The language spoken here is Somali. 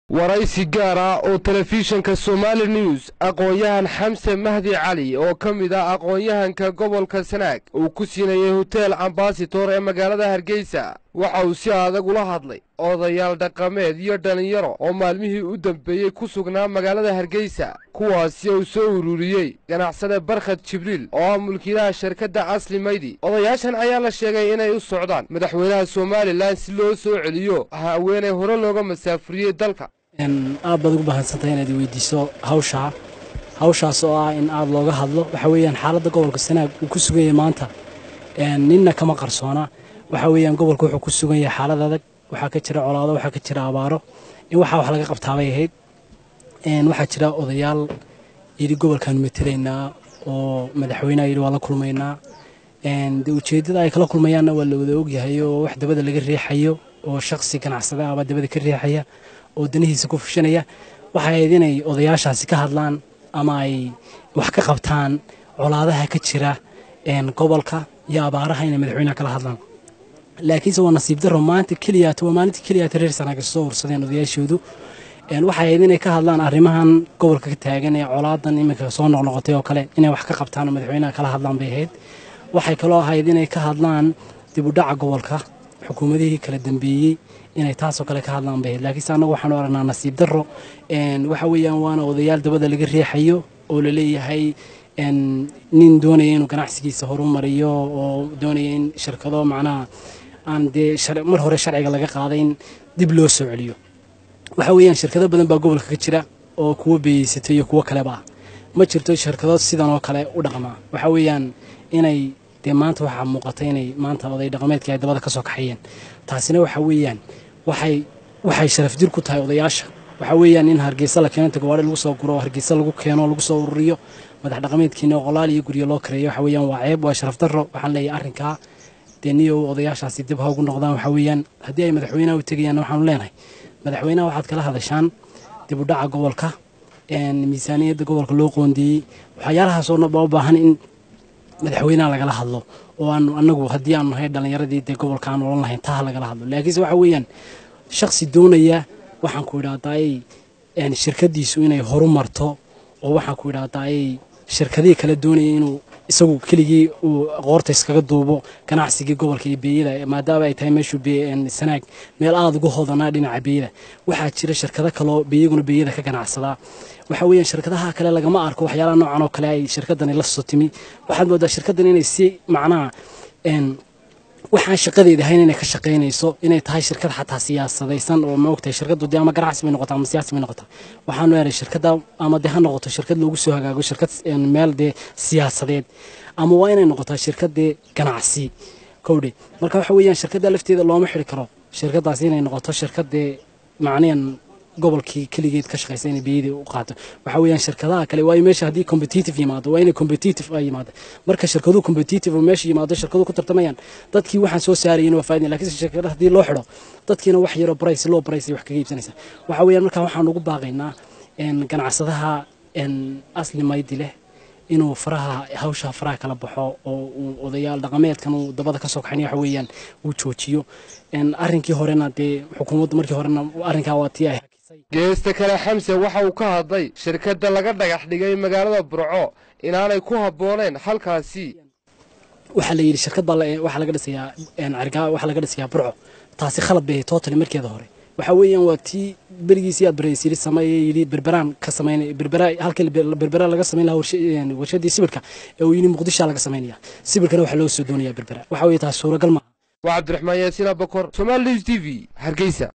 waraysi gaar ah oo telefishinka somaali news aqoon-yahan xamse mahdi cali oo ka mid ah aqoon-yahanka gobolka sanaag uu ku siinayay hotel ambasator ee magaalada hargeysa waxa uu si adag ula hadlay odayaal dhaqameed iyo dhallinyaro oo maalmihii u dambeeyey ku sugnaa magaalada hargeysa kuwaasi uu soo ururiyey ganacsade barkhad jibriil oo ah mulkiilaha shirkadda asli maydi odayaashan ayaa la sheegay inay u socdaan madaxweynaha somalilan si loo soo celiyo haweenay hore looga masaafuriyey dalka aad baad ugu bahansantay inaad weydiiso hawshaa hawshaas oo ah in aad looga hadlo waxa weeyaan xaaladda gobolka sanaag uu ku sugan yahay maanta ninna kama qarsoona waxa weeyaan gobolka wuxuu ku sugan yahay xaalad adag waxaa ka jira colaado waxaa ka jira abaaro in waxaa wax laga qabtaabay ahayd waxaa jira odayaal yidhi gobolkaanu matelaynaa oo madaxweyneha yidhi waa la kulmaynaa de ujeeddada ay kala kulmayaanna waa la wada ogyahay oo wax dabada laga riixayo oo shaksi ganacsada ahbaa dabada ka riixaya oo danihiisa ku fushanaya waxay ahayd inay odayaashaasi ka hadlaan ama ay wax ka qabtaan colaadaha ka jira gobolka iyo abaaraha inay madaxweynaha kala hadlaan laakiinse waa nasiib daro maanta keliyaata waa maalintii keliyaata reer sanaaga soo ursadeen odayaashoodu waxay ahayd inay ka hadlaan arrimahan gobolka ka taagan ee colaadan iminka soo noqnoqotay oo kale inay wax ka qabtaan oo madaxweynaha kala hadlaan bay ahayd waxay kaloo ahayd inay ka hadlaan dib u dhaca gobolka xukuumadihii kala dambeeyey inay taasoo kale ka hadlaan bay ahayd laakiinse annagu waxaanu aragnaa nasiib darro waxa weeyaan waana odayaal dabada laga riixayo oo la leeyahay nin doonaya inuu ganacsigiisa horumariyo oo doonaya in shirkado macnaha aan dee mar hore sharciga laga qaaday in dib loo soo celiyo waxa weeyaan shirkado badan baa gobolka ka jira oo kuwo beeyeysata iyo kuwo kaleba ah ma jirto shirkado sidan oo kale u dhaqmaa waxa weeyaan inay dee maanta waxaa muuqata inay maanta oday dhaqameedkii ay dabada ka soo kaxayeen taasina waxa weeyaan waxay waxay sharaf jir ku tahay odayaasha waxa weeyaan in hargeysa la keeno gawaari lagu soo guro oo hargeysa lagu keeno lagu soo ururiyo madax dhaqameedkiina qolaal iyo guryo loo kareeyo waxa weeyaan waa ceeb waa sharaf darro waxaan leeyahay arrinkaa dee niyow odayaashaasi dib ha ugu noqdaan waxa weeyaan haddii ay madaxweynaha u tegayaan waxaanu leenahay madaxweynaha waxaad kala hadashaan dib u dhaca gobolka miisaaniyadda gobolka loo qoondeeyey waxyaalahaasoo dhan baa u baahan in madaxweynaha lagala hadlo oo aanu anagu haddii aanu nahay dhallinyaradii dee gobolka aan olan lahayn taha lagala hadlo laakiinse waxa weeyaan shaksi doonaya waxaan ku idhahdaayey shirkadiisu inay horu marto oo waxaan ku idhahdaayey shirkadihii kale doonaya inuu isagu keligii uu qoorta iskaga duubo ganacsigii gobolka iyo beeyada maadaama ay tahay meeshuu sanaag meel aada uga hodanaa dhinaca beeyada waxaa jira shirkado kaloo beeyaguna beeyada ka ganacsadaa waxa weeyaan shirkadaha kale lagama arko waxyaalaha noocan oo kale ay shirkadani la soo timi waxaad moodaa shirkadan inay si macnaha waxaan shaqadeeda ahayn inay ka shaqaynayso inay tahay shirkad xataa siyaasadaysan oo ma ogtahay shirkadu dee ama ganacsi bay noqotaa ama siyaasi bay noqotaa waxaanu eray shirkada ama dee ha noqoto shirkad loogu soo hagaago shirkad meel dee siyaasadeed ama waa inay noqotaa shirkad dee ganacsi kowdhe marka waxa weeyaan shirkadda lafteeda looma xiri karo shirkadaasi inay noqoto shirkad dee macnayan gobolkii keligeed ka shaqaysa inay biyadii u qaato waxa weeyaan shirkadaha kale waa meesha haddii competitive yimaado waa inay competitive ay yimaado marka shirkaduhu competitive oo meesha yimaado shirkaduhu ku tartamayaan dadkii waxaan soo saarayin waa faa'iidin laakiin shirkadaha haddii loo xidho dadkiina wax yaroo price low price wax kaga iibsanaysa waxa weeyaan marka waxaan ugu baaqaynaa ganacsadaha asli maydi leh inuu faraha hawsha faraha kala baxo oo uu odayaal dhaqameedkan uu dabada ka soo kaxayn waxa weeyaan uu joojiyo arrinkii horena dee xukuumadda markii horena arrinkaa waa tii ay geesta kale xamse waxa uu ka hadlay shirkadda laga dhagax dhigay magaalada burco inaanay ku habbooneen halkaasi waxaa la yidhi shirkad baa waxaa laga dhisayaa cergaa waxaa laga dhisayaa burco taasi khalad bay totally markeeda hore waxa weeyaan waa tii berigiisii aad baraysiri sameeye yidhi berberaan ka samaynay berbera halkii berbera laga samayn lahaa warshadii sibirka ee uu yidhi muqdishaa laga samaynaya sibirkana waxaa loo soo doonayaa berbera waxa weeye taas suuragal maaha waa cabdiraxmaan yaasiin abakor somaali news t v hargeysa